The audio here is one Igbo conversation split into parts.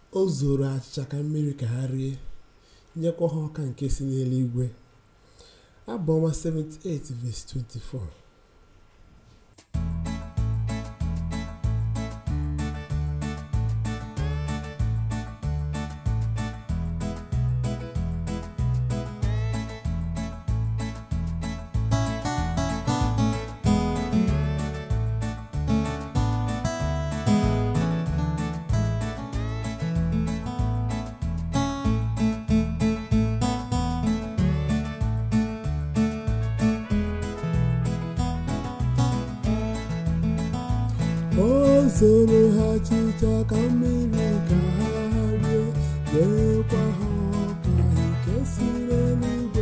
o zoro achịcha ka mmiri ka ha rie nyekwa ha ọka nke si n'eluigwe abụ ọma 78 verse 24 o zoro ha achịcha ka mmiri ka ha rie nyekwa ha ọka nke si n'eluigwe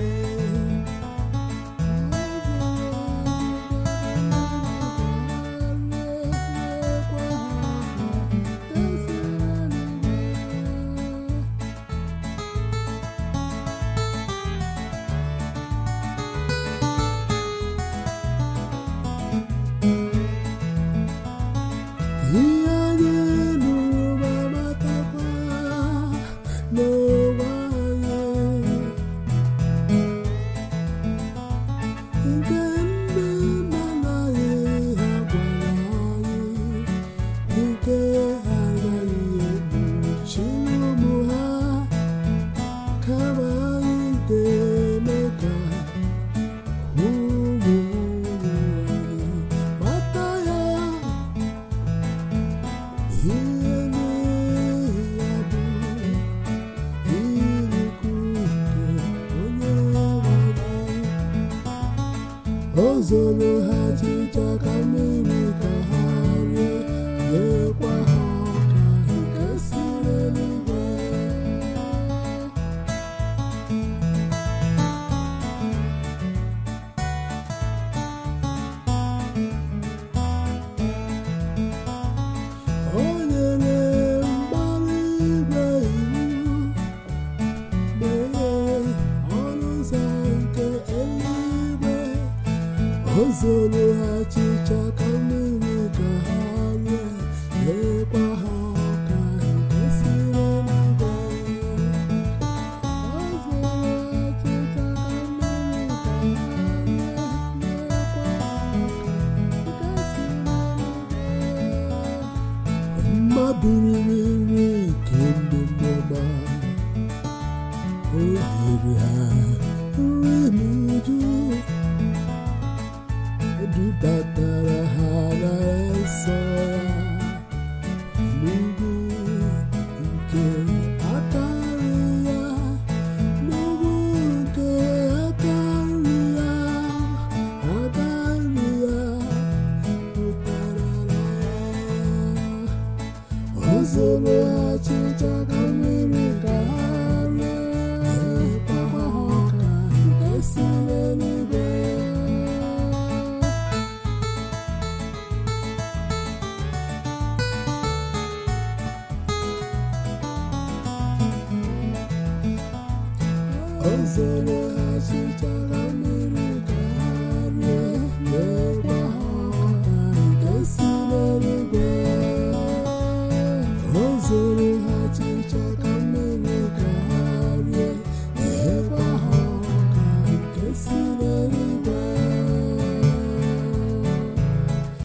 ihe anyị nụrụ ma matakwa n'onwe anyị nke ndị nna nna anyị ha gwara anyị nke ha agaghị egbochiri ụmụ ha kama anyị ga-eme ka ụmụ anyị mata ya ihe n'ihi ya bụ irikwu nke onye nwere o zoro ha achịcha ka mmiri ka ha rie nyekwa ha ọka nke si n'eluigwe o nyere mbara igwe iwu meghee ọnụ ụzọ nke eluigwe o zoro ha achịcha ka mmiri ka ha rie nyekwa ha ọka nke si n'eluigwe o zoro ha achịcha ka mmiri ka ha rie nyekwa ha ọka nke si n'eluigwe mmadụ riri nri nke ndị mmụba o nyere ha nri n'uju o dubatara ha na nsọ ya n'ugwu nke aka nri ya n'ugwu nke aka nri ya aka nri ya pụtara na ya o zoro achịcha ka mmiri ka ha rie nyekwa ha ọka nke si n'eluigwe o zoro achịcha